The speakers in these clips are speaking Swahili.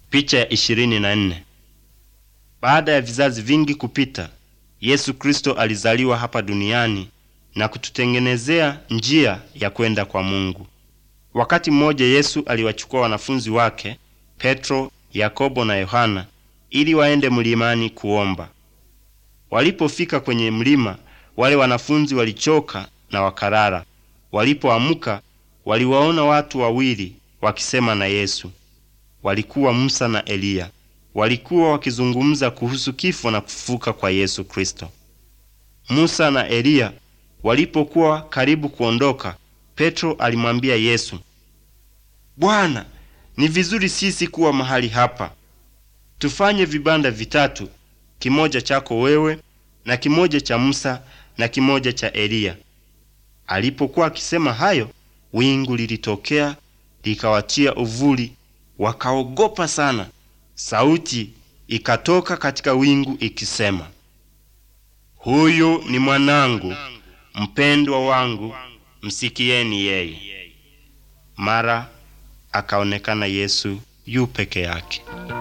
Picha ya ishirini na nne. Baada ya vizazi vingi kupita, Yesu Kristo alizaliwa hapa duniani na kututengenezea njia ya kwenda kwa Mungu. Wakati mmoja Yesu aliwachukua wanafunzi wake Petro, Yakobo na Yohana ili waende mlimani kuomba. Walipofika kwenye mlima, wale wanafunzi walichoka na wakalala. Walipoamka, waliwaona watu wawili wakisema na Yesu. Walikuwa Musa na Eliya. Walikuwa wakizungumza kuhusu kifo na kufufuka kwa Yesu Kristo. Musa na Eliya walipokuwa karibu kuondoka, Petro alimwambia Yesu, Bwana, ni vizuri sisi kuwa mahali hapa. Tufanye vibanda vitatu, kimoja chako wewe na kimoja cha Musa na kimoja cha Eliya. Alipokuwa akisema hayo, wingu lilitokea likawatia uvuli, wakaogopa sana. Sauti ikatoka katika wingu ikisema, huyu ni mwanangu mpendwa wangu, msikieni yeye. Mara akaonekana Yesu yu peke yake.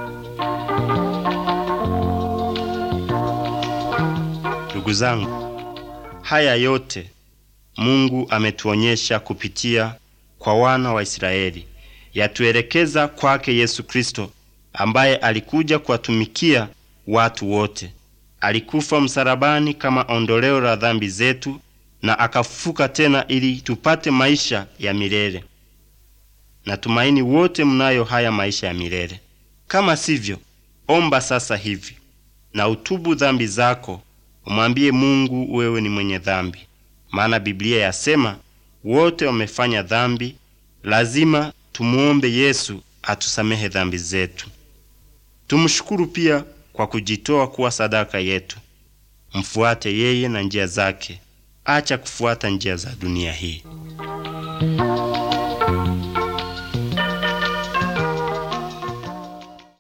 Ndugu zangu, haya yote Mungu ametuonyesha kupitia kwa wana wa Israeli, yatuelekeza kwake Yesu Kristo ambaye alikuja kuwatumikia watu wote. Alikufa msalabani kama ondoleo la dhambi zetu na akafufuka tena ili tupate maisha ya milele. Natumaini wote mnayo haya maisha ya milele. Kama sivyo, omba sasa hivi na utubu dhambi zako, umwambie Mungu wewe ni mwenye dhambi, maana Biblia yasema wote wamefanya dhambi. Lazima tumuombe Yesu atusamehe dhambi zetu. Tumshukuru pia kwa kujitoa kuwa sadaka yetu. Mfuate yeye na njia zake, acha kufuata njia za dunia hii.